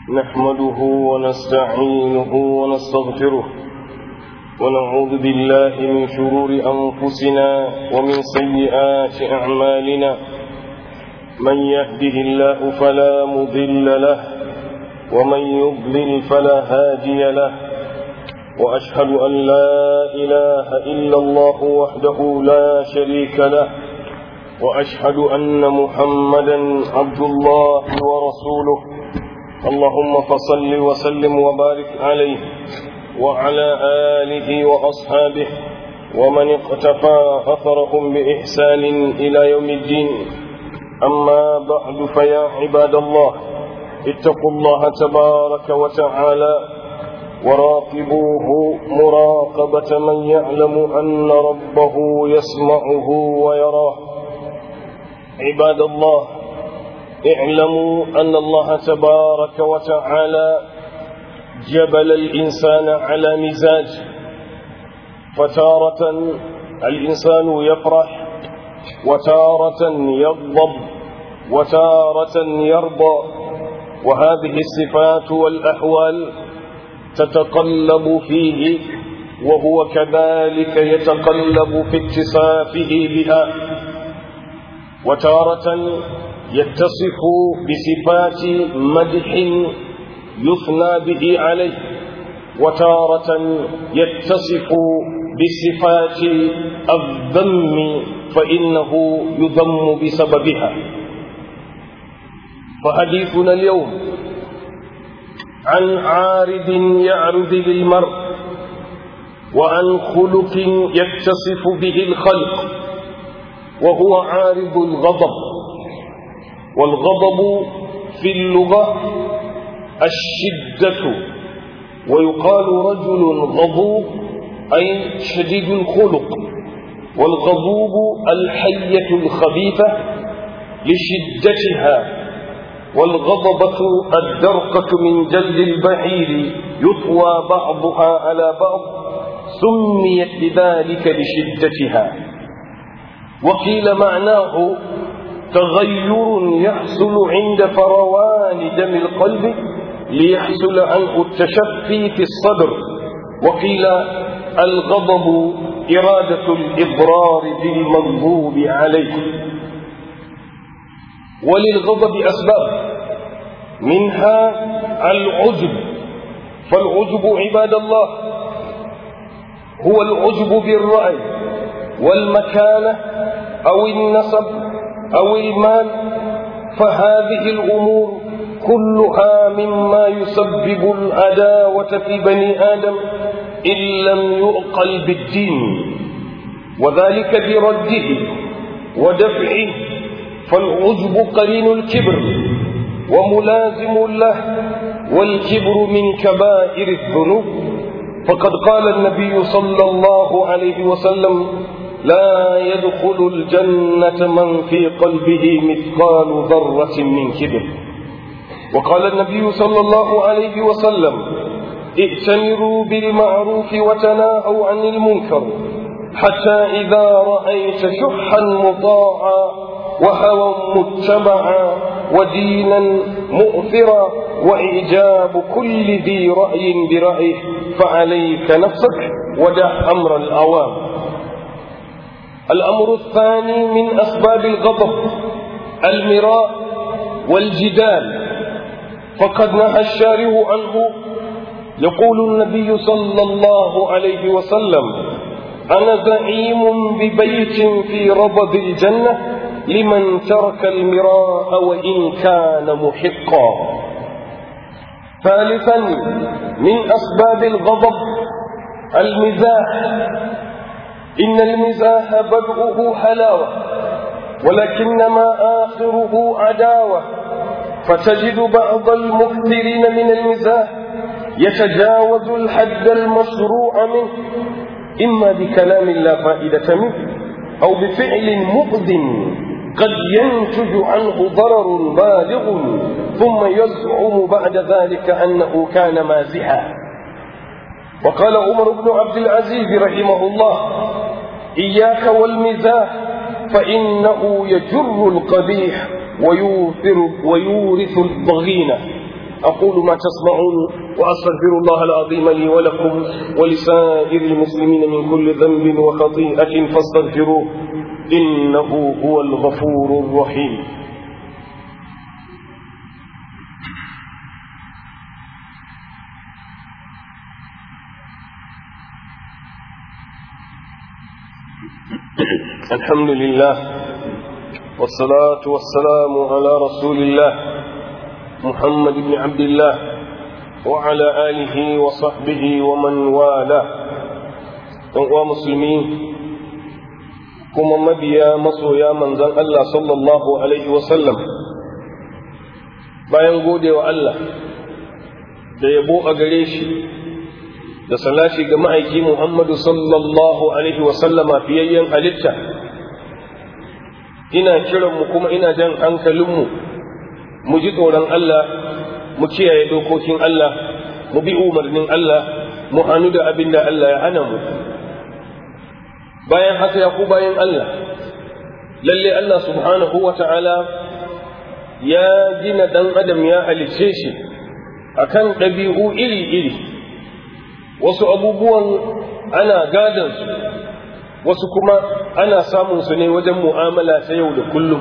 نحمده ونستعينه ونستغفره ونعوذ بالله من شرور أنفسنا ومن سيئات أعمالنا من يهده الله فلا مضل له ومن يضلل فلا هادي له وأشهد أن لا إله إلا الله وحده لا شريك له وأشهد أن محمدا عبد الله ورسوله اللهم فصل وسلم وبارك عليه وعلى آله وأصحابه ومن اقتفى أثرهم بإحسان إلى يوم الدين أما بعد فيا عباد الله اتقوا الله تبارك وتعالى وراقبوه مراقبة من يعلم أن ربه يسمعه ويراه عباد الله اعلموا أن الله تبارك وتعالى جبل الإنسان على مزاج فتارة الإنسان يفرح وتارة يغضب وتارة يرضى وهذه الصفات والأحوال تتقلب فيه وهو كذلك يتقلب في اتصافه بها وتارة يتصف بصفات مدح يثنى به عليه وتارة يتصف بصفات الذم فإنه يذم بسببها فحديثنا اليوم عن عارض يعرض للمرء وعن خلق يتصف به الخلق وهو عارض الغضب والغضب في اللغة الشدة ويقال رجل غضوب أي شديد الخلق والغضوب الحية الخبيثة لشدتها والغضبة الدرقة من جلد البعير يطوى بعضها على بعض سميت بذلك لشدتها وقيل معناه تغير يحصل عند فروان دم القلب ليحصل عنه التشفي في الصدر وقيل الغضب إرادة الإضرار بالمغضوب عليه وللغضب أسباب منها العجب فالعجب عباد الله هو العجب بالرأي والمكانة أو النسب أو المال فهذه الأمور كلها مما يسبب العداوة في بني آدم إن لم يؤقل بالدين وذلك برده ودفعه فالعجب قرين الكبر وملازم له والكبر من كبائر الذنوب فقد قال النبي صلى الله عليه وسلم لا يدخل الجنة من في قلبه مثقال ذرة من كبر وقال النبي صلى الله عليه وسلم ائتمروا بالمعروف وتناهوا عن المنكر حتى إذا رأيت شحا مطاعا وهوى متبعا ودينا مؤثرا وإعجاب كل ذي رأي برأيه فعليك نفسك ودع أمر الأوام الأمر الثاني من أسباب الغضب المراء والجدال فقد نهى الشارع عنه يقول النبي صلى الله عليه وسلم أنا زعيم ببيت في ربض الجنة لمن ترك المراء وإن كان محقا ثالثا من أسباب الغضب المزاح إن المزاح بدءه حلاوة ولكنما آخره عداوة فتجد بعض المكثرين من المزاح يتجاوز الحد المشروع منه إما بكلام لا فائدة منه أو بفعل مؤذ قد ينتج عنه ضرر بالغ ثم يزعم بعد ذلك أنه كان مازحا وقال عمر بن عبد العزيز رحمه الله إياك والمزاح فإنه يجر القبيح ويوثر ويورث الضغينة أقول ما تسمعون وأستغفر الله العظيم لي ولكم ولسائر المسلمين من كل ذنب وخطيئة فاستغفروه إنه هو الغفور الرحيم الحمد لله والصلاة والسلام على رسول الله محمد بن عبد الله وعلى آله وصحبه ومن والاه ɗan musulmi kuma mabiya masoya manzon Allah sallallahu alaihi wasallam bayan gode wa Allah da yabo a gare shi da salati ga ma'aiki Muhammadu sallallahu alaihi wasallama fiyayyen halitta ina kiranmu kuma ina jan hankalinmu mu ji tsoron Allah mu kiyaye dokokin Allah mu bi umarnin Allah mu hannu da abin da Allah ya hana mu bayan haka ya ku bayan Allah lalle Allah subhanahu wa ta'ala ya gina ɗan adam ya halicce shi akan ɗabi'u iri-iri wasu abubuwan ana gadon su wasu kuma ana samun su ne wajen mu'amala ta yau da kullum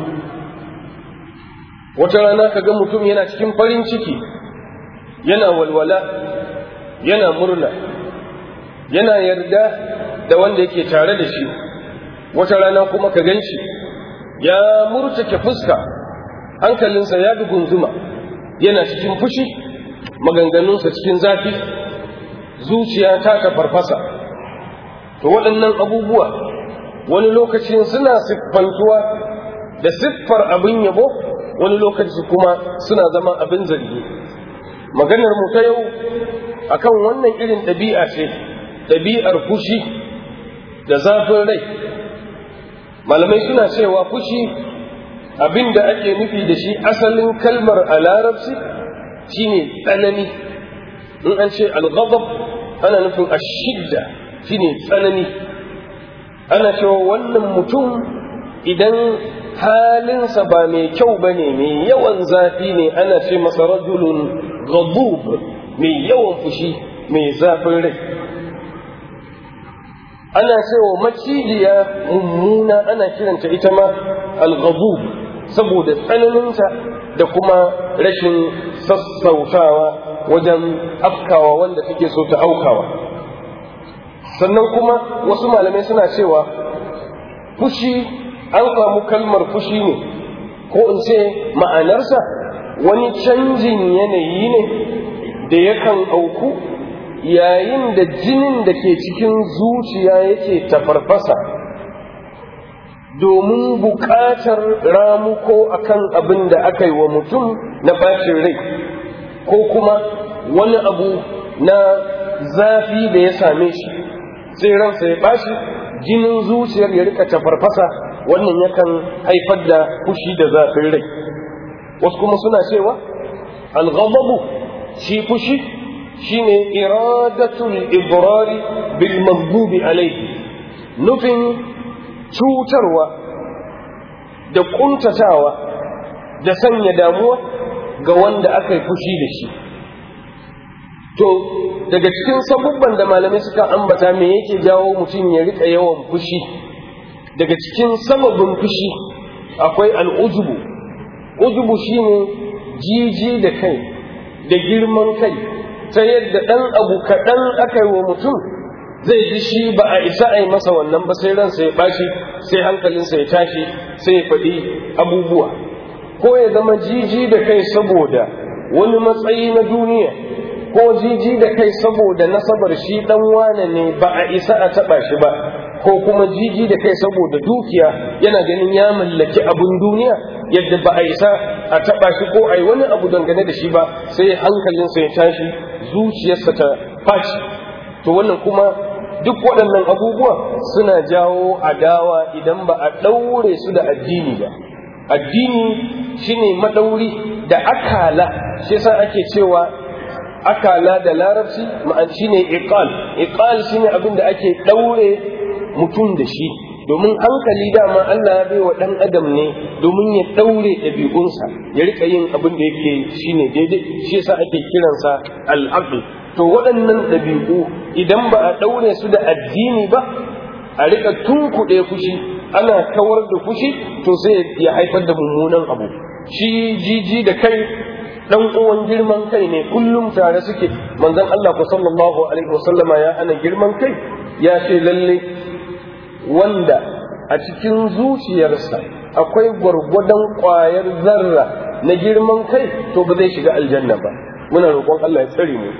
wata rana ka ga mutum yana cikin farin ciki yana walwala yana murna yana yarda da wanda yake tare da shi wata rana kuma ka gan shi ya murtake fuska hankalinsa ya dugunzuma yana cikin fushi maganganunsa cikin zafi zuciya ta ta farfasa to waɗannan abubuwa wani lokacin suna siffantuwa da siffar abin yabo wani lokaci kuma suna zama abin zargi maganar mu ta yau akan wannan irin ɗabi'a ce ɗabi'ar fushi da zafin rai malamai suna cewa fushi abin da ake nufi da shi asalin kalmar a larabci shine tsanani in an ce alghadab ana nufin ashidda shine tsanani ana cewa wannan mutum idan halinsa ba mai kyau ba ne mai yawan zafi ne ana ce masa rajulun ghadub mai yawan fushi mai zafin rai ana cewa macijiya mummuna ana kiranta ita ma al-ghadub saboda tsananinta da kuma rashin sassautawa wajen afkawa wanda take so ta aukawa sannan kuma wasu malamai suna cewa fushi an samu kalmar fushi ne ko in ce ma'anarsa wani canjin yanayi ne da yakan auku yayin da jinin da ke cikin zuciya yake tafarfasa domin buƙatar ramuko akan abin da aka yi wa mutum na bacin rai ko kuma wani abu na zafi da ya same shi sai ransa ya bashi jinin zuciyar ya rika tafarfasa wannan yakan haifar da fushi da zafin rai wasu kuma suna cewa alghadabu shi fushi shine iradatul ibrari bil maghdubi alayhi nufin cutarwa da kuntatawa da sanya damuwa ga wanda aka yi fushi da shi to daga cikin sabubban da malamai suka ambata me yake jawo mutum ya rika yawan fushi daga cikin sababin fushi akwai al'ujubu ujubu shine jiji da kai da girman kai ta yadda ɗan abu kaɗan aka yi wa mutum zai ji shi ba a isa a yi masa wannan ba sai ransa ya ɓaci sai hankalinsa ya tashi sai ya faɗi abubuwa ko ya zama jiji da kai saboda wani matsayi na duniya ko jiji da kai saboda nasabar shi dan wane ne ba a isa a taba shi ba ko kuma jiji da kai saboda dukiya yana ganin ya mallaki abun duniya yadda ba a isa a taba shi ko a yi wani abu dangane da shi ba sai hankalinsa ya tashi zuciyarsa ta fashi to wannan kuma duk waɗannan abubuwa suna jawo adawa idan ba a ɗaure su da addini ba addini shine madauri da akala shi yasa ake cewa akala da larabci ma'an shine iqal iqal shine abin da ake daure mutum da shi domin hankali dama Allah ya bai wa ɗan adam ne domin ya ɗaure ɗabi'unsa ya rika yin abin da yake shine daidai shi yasa ake kiransa al'aql to waɗannan ɗabi'u idan ba a ɗaure su da addini ba a rika tunkuɗe fushi ana kawar da fushi to sai ya haifar da mummunan abu shi jiji da kai dan uwan girman kai ne kullum tare suke manzon Allah ku sallallahu alaihi wasallama ya ana girman kai ya ce lalle wanda a cikin zuciyarsa akwai gwargwadon ƙwayar zarra na girman kai to ba zai shiga aljanna ba muna roƙon Allah ya tsare mu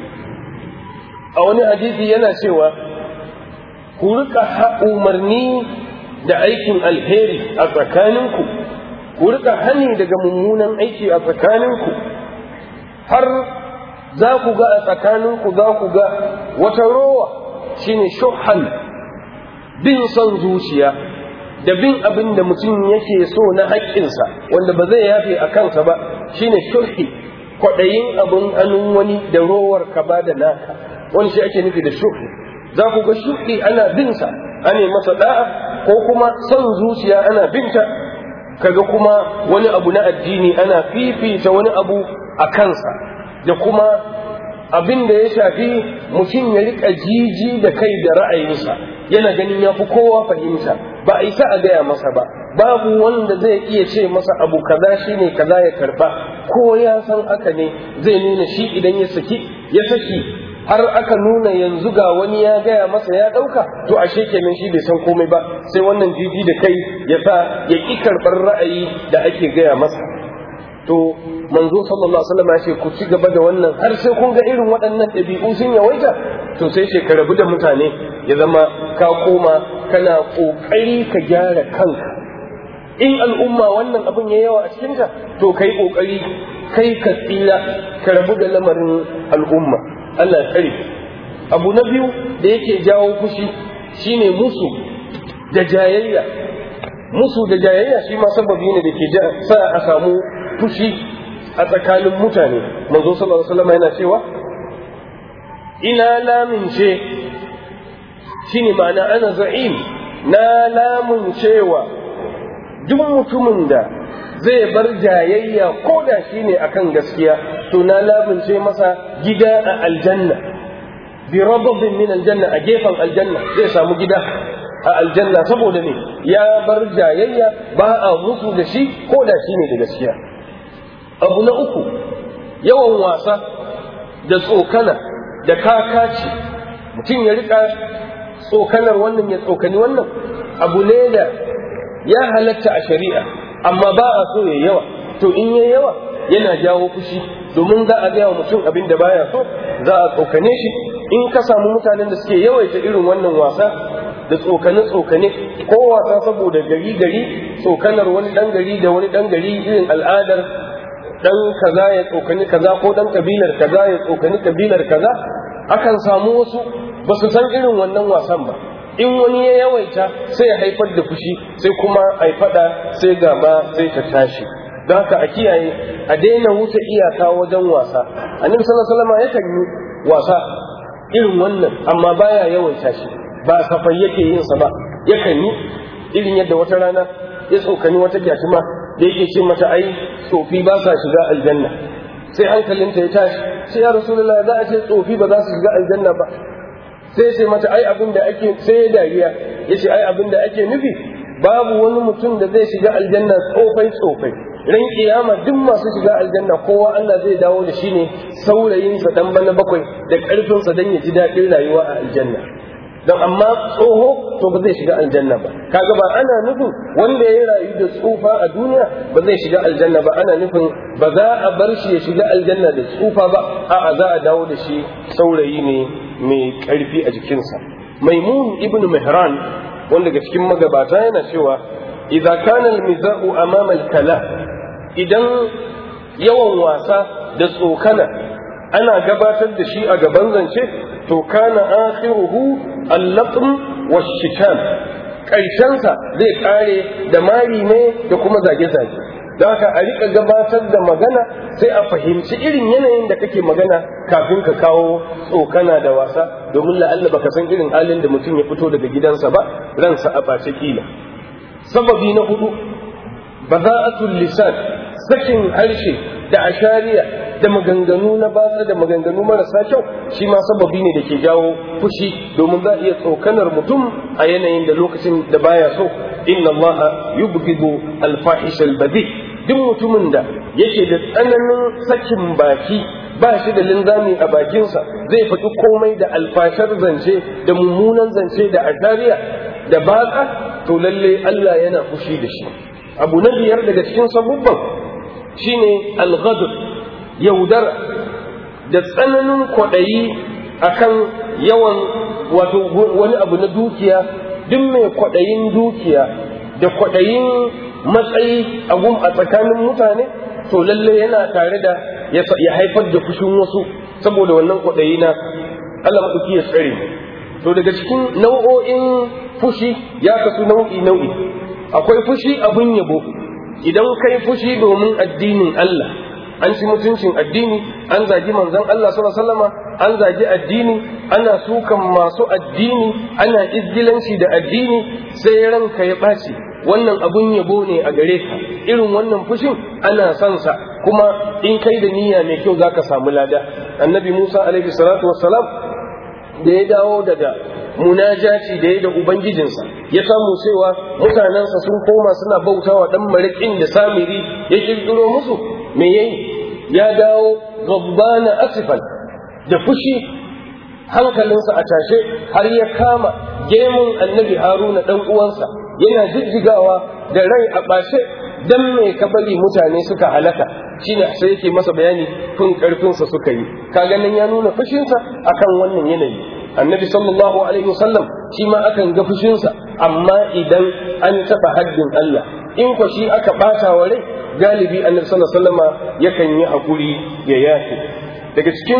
a wani hadisi yana cewa ku rika umarni da aikin alheri a tsakaninku ku rika hani daga mummunan aiki a tsakaninku har za ku ga a tsakaninku za ku ga wata rowa shine shuhan bin son zuciya da bin abin da mutum yake so na haƙƙinsa wanda ba zai yafe a kansa ba shine shulhi kwaɗayin abin hannun wani da rowar ka ba da naka wani shi ake nufi da shuhi za ku ga shuhi ana binsa ana masa da'a ko kuma son zuciya ana binta kaga kuma wani abu na addini ana fifita wani abu a kansa da kuma abin da ya shafi mutum ya rika jiji da kai da ra'ayinsa yana ganin ya fi kowa fahimta ba a isa a gaya masa ba babu wanda zai iya ce masa abu kaza shine kaza ya karba ko ya san haka ne zai nuna shi idan ya saki ya saki har aka nuna yanzu ga wani ya gaya masa ya ɗauka to ashe kenan shi bai san komai ba sai wannan jiji da kai ya sa ya ƙi karɓar ra'ayi da ake gaya masa to manzo sallallahu alaihi wasallam ya ce ku ci gaba da wannan har sai kun ga irin waɗannan ɗabi'u sun yawaita to sai ce ka rabu da mutane ya zama ka koma kana ƙoƙari ka gyara kanka in al'umma wannan abin ya yawa a cikinta to kai ƙoƙari kai ka tsira ka rabu da lamarin al'umma Allah ya tsare abu na biyu da yake jawo fushi shine musu da jayayya musu da jayayya shi ma sababi ne da ke sa a samu fushi a tsakanin mutane manzo sallallahu alaihi wasallam yana cewa ina lamince shine ma'ana ana za'im na lamuncewa duk mutumin da zai bar jayayya ko da shine akan gaskiya to na lamunce masa gida a aljanna bi rababin min aljanna a gefen aljanna zai samu gida a aljanna saboda ne ya bar jayayya ba a musu da shi ko da shi ne da gaskiya abu na uku yawan wasa da tsokana da kakaci mutum ya rika tsokanar wannan ya tsokani wannan abu ne da ya halatta a shari'a amma ba a so ya yawa to in ya yawa yana jawo fushi domin za a gaya wa mutum abin da baya so za a tsokane shi in ka samu mutanen da suke yawaita irin wannan wasa da tsokane-tsokane ko wasa saboda gari-gari tsokanar wani ɗan gari da wani ɗan gari irin al'adar ɗan kaza ya tsokani kaza ko ɗan kabilar kaza ya tsokani kabilar kaza akan samu wasu ba su san irin wannan wasan ba in wani ya yawaita sai ya haifar da fushi sai kuma a faɗa sai gaba sai ta tashi don haka a kiyaye a daina wuce iyaka wajen wasa annabi sallallahu alaihi wasallam yakan yi wasa irin wannan amma baya yawaita shi ba safai yake yin sa ba yakan yi irin yadda wata rana ya tsokani wata gyatuma da yake ce mata ai tsofi ba sa shiga aljanna sai hankalinta ya tashi sai ya rasulullahi za a ce tsofi ba za su shiga aljanna ba sai ce mata ai abin da ake sai ya dariya ya ce ai abin da ake nufi babu wani mutum da zai shiga aljanna tsofai tsofai ran kiyama duk masu shiga aljanna kowa Allah zai dawo da shi ne saurayinsa dan bana bakwai da karfinsa dan ya ji daɗin rayuwa a aljanna don amma tsoho to ba zai shiga aljanna ba kaga ba ana nufin wanda ya rayu da tsufa a duniya ba zai shiga aljanna ba ana nufin ba za a bar shi ya shiga aljanna da tsufa ba a'a za a dawo da shi saurayi ne mai karfi a jikinsa maimun ibn mihran wanda daga cikin magabata yana cewa idza kana al-mizahu amama al-kala idan yawan wasa da tsokana ana gabatar da shi a gaban zance to kana akhiruhu al-latm wash-shitan karshensa zai kare da mari ne da kuma zage-zage don haka a riƙa gabatar da magana sai a fahimci irin yanayin da kake magana kafin ka kawo tsokana da wasa domin la'alla baka san irin halin da mutum ya fito daga gidansa ba ransa a ɓace kila sababi na hudu baza'atul lisan sakin harshe da ashariya da maganganu na batsa da maganganu marasa kyau shi ma sababi ne da ke jawo fushi domin za a iya tsokanar mutum a yanayin da lokacin da baya so inna allaha yubghidu al-fahish al-badi duk mutumin da yake da tsananin sakin baki ba shi da linzami a bakinsa zai faɗi komai da alfashar zance da mummunan zance da ashariya da batsa to lalle Allah yana fushi da shi abu na biyar daga cikin sabubban shine al-ghadr yaudara da tsananin kwaɗayi akan yawan wato wani abu na dukiya duk mai kwaɗayin dukiya da kwaɗayin matsayi a gum a tsakanin mutane to lalle yana tare da ya haifar da fushin wasu saboda wannan kwaɗayi na Allah maɗauki ya tsare to daga cikin nau'o'in fushi ya kasu nau'i nau'i akwai fushi abun yabo idan kai fushi domin addinin Allah an ci mutuncin addini an zagi manzon Allah sallallahu alaihi wasallama an zagi addini ana sukan masu addini ana izgilanci da addini sai ranka ya ɓaci wannan abun yabo ne a gare ka irin wannan fushin ana son sa kuma in kai da niyya mai kyau zaka samu lada annabi Musa alaihi salatu wassalam da ya dawo daga munajaci da ya da ubangijinsa ya samu cewa mutanensa sun koma suna bautawa dan marikin da samiri ya kirkiro musu me yayi ya dawo gabbana asifan da fushi hankalinsa a tashe har ya kama gemun annabi haruna dan uwansa yana jijjigawa da rai a ɓace dan me ka bari mutane suka halaka shine sai yake masa bayani tun karfinsa suka yi kaga nan ya nuna fushinsa akan wannan yanayi annabi sallallahu alaihi wasallam shi ma akan ga fushinsa amma idan an taɓa haddin Allah in ko shi aka ɓata wa rai galibi annabi sallallahu alaihi wasallama yakan yi hakuri ya yafe daga cikin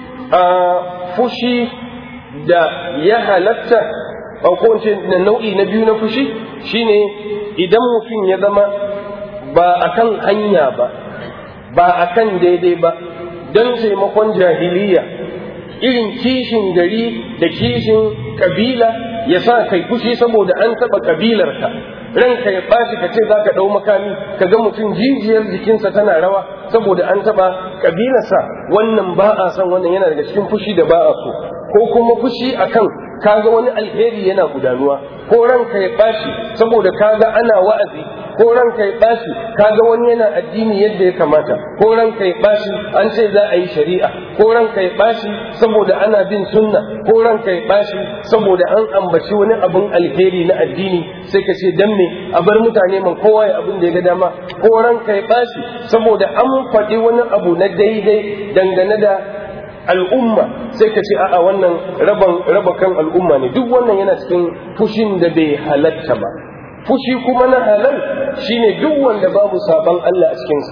fushi da ya halatta ko na nau'i na biyu na fushi shine idan mutum ya zama ba akan hanya ba ba akan daidai ba don taimakon jahiliya irin kishin gari da kishin kabila ya sa kai fushi saboda an taɓa kabilarka ranka ya ɓaci ka ce za ka ɗau makami ka ga mutum jijiyar jikinsa tana rawa saboda an taɓa kabilarsa wannan ba a son wannan yana daga cikin fushi da ba a so ko kuma fushi akan kaga wani alheri yana gudanuwa ko ranka ya ɓaci saboda kaga ana wa'azi ko ranka ya ɓaci kaga wani yana addini yadda ya kamata ko ranka ya ɓaci an ce za a yi shari'a ko ranka ya ɓaci saboda ana bin sunna ko ranka ya ɓaci saboda an ambaci wani abin alheri na addini sai ka ce dan me a bar mutane man kowa ya abin da ya ga dama ko ranka ya ɓaci saboda an faɗi wani abu na daidai dangane da al'umma sai ka ce a'a wannan raba kan al'umma ne duk wannan yana cikin fushin da bai halatta ba fushi kuma na halal shine duk wanda babu saban Allah a cikinsa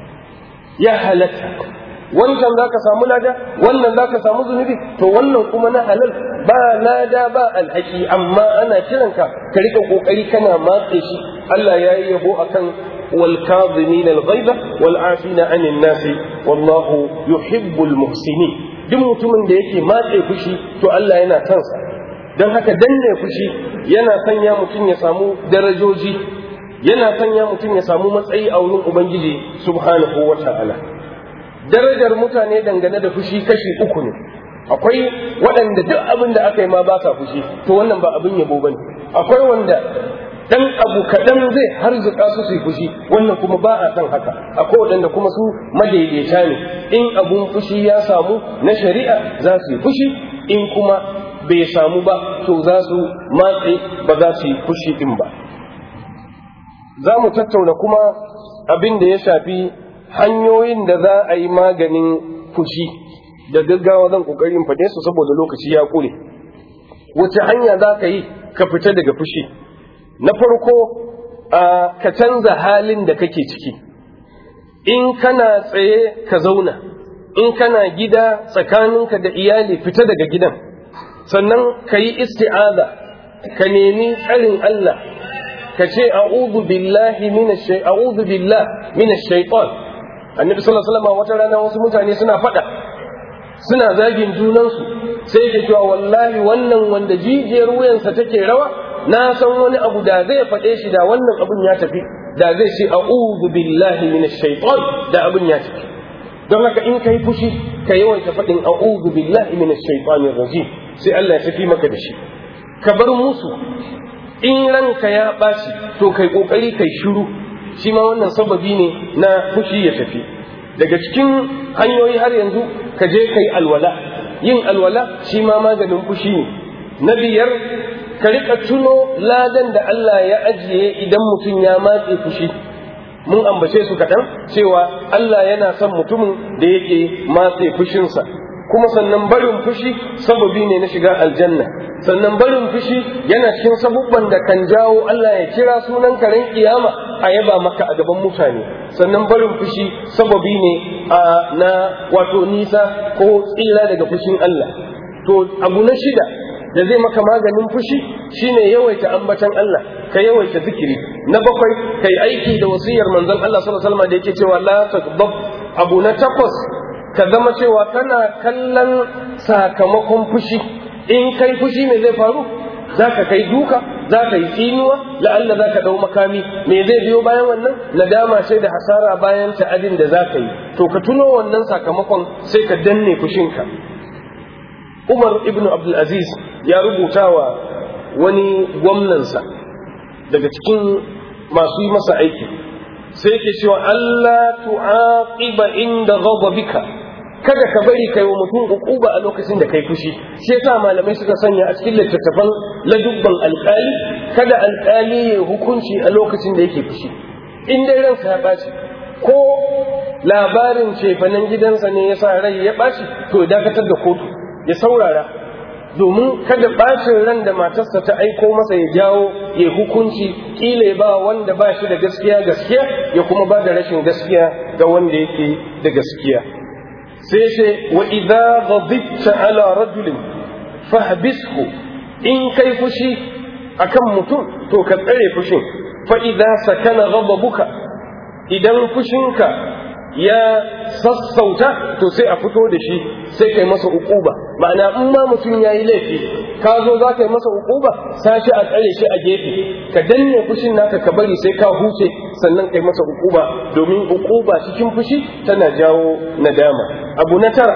ya halatta wancan zaka samu lada wannan zaka samu zunubi to wannan kuma na halal ba lada ba alhaki amma ana kiranka ka rika kokari kana matse shi Allah ya yi yabo akan والكاظمين الغيظ والعافين عن الناس والله يحب المحسنين duk mutumin da yake matse fushi to Allah yana kansa don haka danne fushi yana sanya mutum ya samu darajoji yana sanya mutum ya samu matsayi a wurin ubangiji subhanahu wa ta'ala darajar mutane dangane da fushi kashi uku ne akwai waɗanda duk abin da aka yi ma ba sa fushi to wannan ba abin yabo bane akwai wanda dan abu kaɗan zai harzuka su su yi fushi wannan kuma ba a san haka akwai waɗanda kuma su madaidaita ne in abun fushi ya samu na shari'a za su yi fushi in kuma bai samu ba to za su matse ba za su yi fushi din ba za mu tattauna kuma abin da ya shafi hanyoyin da za a yi maganin fushi da gaggawa zan ƙoƙarin faɗe su saboda lokaci ya ƙure wace hanya za ka yi ka fita daga fushi na farko ka canza halin da kake ciki in kana tsaye ka zauna in kana gida tsakaninka da iyali fita daga gidan sannan ka yi isti'aza ka nemi tsarin Allah ka ce a'udhu billahi minash shay a'udhu billah minash shaitan annabi sallallahu alaihi wasallam wata rana wasu mutane suna faɗa suna zagin junansu sai ke cewa wallahi wannan wanda jijiyar wuyansa take rawa na san wani abu da zai faɗe shi da wannan abun ya tafi da zai ce a'udhu billahi minash shaitan da abun ya tafi don haka in kai fushi ka yawaita faɗin a'udhu billahi minash shaitanir rajim sai Allah ya tafi maka da shi ka bar musu in ranka ya ɓaci to kai ƙoƙari kai shiru shi ma wannan sababi ne na fushi ya tafi daga cikin hanyoyi har yanzu ka je kai alwala yin alwala shi ma maganin fushi ne na biyar ka rika tuno ladan da Allah ya ajiye idan mutum ya matse fushi mun ambace su kaɗan cewa Allah yana son mutumin da yake matse fushinsa kuma sannan barin fushi sababi ne na shiga aljanna sannan barin fushi yana cikin sabubban da kan jawo Allah ya kira sunan karen kiyama a yaba maka a gaban mutane sannan barin fushi sababi ne a na wato nisa ko tsira daga fushin Allah to abu na shida da zai maka maganin fushi shine yawaita ambatan Allah ka yawaita zikiri na bakwai kai aiki da wasiyar manzon Allah sallallahu alaihi wasallam da yake cewa la taghdab abu na takwas ka zama cewa kana kallon sakamakon fushi in kai fushi me zai faru za ka kai duka za ka yi tsinuwa la'alla za ka ɗau makami me zai biyo bayan wannan nadama sai da hasara bayan ta'adin da za ka yi to ka tuno wannan sakamakon sai ka danne fushinka umar ibn abdulaziz ya rubuta wa wani gwamnansa daga cikin masu yi masa aiki sai ke cewa Allah tu'aqiba inda ghadabika kada ka bari kai wa mutum uquba a lokacin da kai fushi shi yasa malamai suka sanya a cikin littattafan ladubban alƙali kada alƙali ya hukunci a lokacin da yake fushi in dai ransa ya ɓaci ko labarin cefanen gidansa ne ya sa rai ya ɓaci to ya dakatar da kotu ya saurara domin kada ɓacin ran da matarsa ta aiko masa ya jawo ya hukunci kila ya ba wanda ba shi da gaskiya gaskiya ya kuma ba da rashin gaskiya ga wanda yake da gaskiya sai ce wa idza ghadibta ala rajulin fahbishu in kai fushi akan mutum to ka tsare fushin fa idza sakana ghadabuka idan fushinka ya sassauta to sai a fito da shi sai kai masa ukuba ma'ana in ma mutum ya yi laifi ka zo za ka yi masa ukuba sashi a tsare shi a gefe ka danne fushin naka ka bari sai ka huce sannan kai masa ukuba domin ukuba cikin fushi tana jawo nadama abu na tara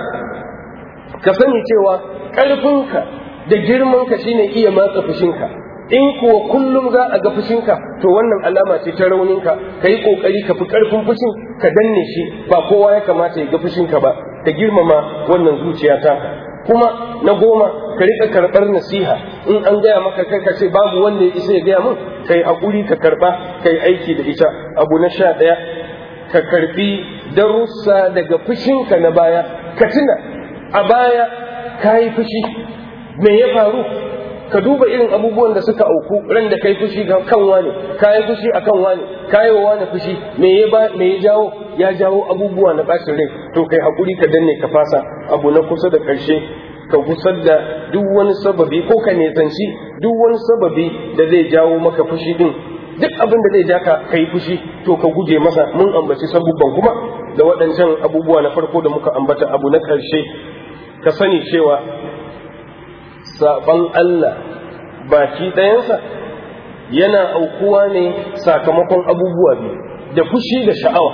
ka sani cewa ƙarfinka da girmanka shine iya matsa fushinka in kuwa kullum za a ga fushinka to wannan alama ce ta rauninka ka yi ƙoƙari ka fi ƙarfin fushin ka danne shi ba kowa ya kamata ya ga fushinka ba ka girmama wannan zuciya taka kuma na goma ka riƙa karɓar nasiha in an gaya maka kai ka ce babu wanda ya isa ya gaya min ka yi haƙuri ka karɓa ka yi aiki da ita abu na sha ɗaya ka karɓi darussa daga fushinka na baya ka tuna a baya ka yi fushi me ya faru ka duba irin abubuwan da suka auku ran da kai fushi ga kan wani kayi fushi akan wani kayi wa wani fushi me ya ba me ya jawo ya jawo abubuwa na bacin rai to kai hakuri ka danne ka fasa abu na kusa da karshe ka gusar da duk wani sababi ko ka nesanci duk wani sababi da zai jawo maka fushi din duk abin da zai ja ka kai fushi to ka guje masa mun ambaci sabubban kuma da waɗancan abubuwa na farko da muka ambata abu na ƙarshe ka sani cewa saban Allah baki ɗayansa yana aukuwa ne sakamakon abubuwa biyu da fushi da sha'awa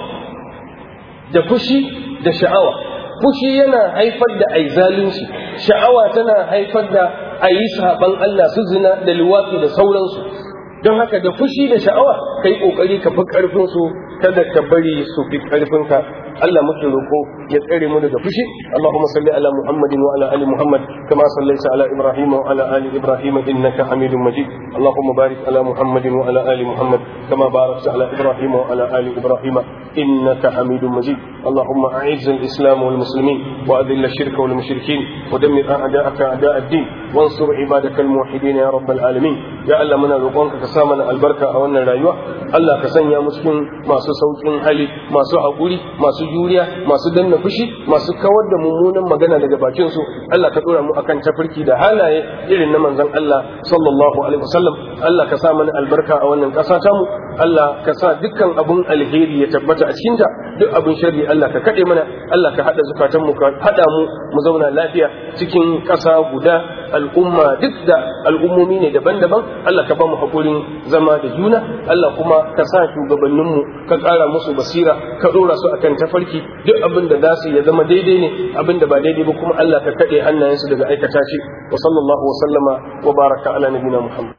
da fushi da sha'awa fushi yana haifar da ai zalunci sha'awa tana haifar da a yi saban Allah su zina da luwatsu da sauransu don haka da fushi da sha'awa kai kokari ka fi karfin su kada ka bari su fi karfin ka Allah muke roko ya tsare mu daga fushi Allahumma salli ala Muhammadin wa ala ali Muhammad kama sallaita ala Ibrahim wa ala ali Ibrahim innaka Hamidum Majid Allahumma barik ala Muhammadin wa ala ali Muhammad kama barakta ala Ibrahim wa ala ali Ibrahim innaka Hamidum Majid اللهم أعز الإسلام والمسلمين وأذل الشرك والمشركين ودمر أعداءك أعداء الدين وانصر عبادك الموحدين يا رب العالمين يا الله منا روقونك كسامنا البركة أو أن رايوة الله كسنيا مسكين ما سوسوكين حالي ما سو حقولي ما سو جوريا ما سو دن فشي ما سو كود ممونا مغانا daga bakin su Allah ka dora mu akan tafarki da halaye irin na manzon Allah sallallahu alaihi wasallam Allah ka sa mana albarka a wannan ƙasa ta mu Allah ka sa dukkan abun alheri ya tabbata a cikinta duk abun sharri Allah ka kaɗe mana Allah ka haɗa zukatan mu ka haɗa mu mu zauna lafiya cikin ƙasa guda al'umma duk da al'ummomi ne daban-daban Allah ka ba mu haƙurin zama da juna Allah kuma ka sa shugabanninmu ka ƙara musu basira ka ɗora su akan tafarki duk abin da za su ya zama daidai ne abin da ba daidai ba kuma Allah ka kaɗe hannayensu daga aikata shi wa sallallahu wa sallama wa baraka ala nabina Muhammad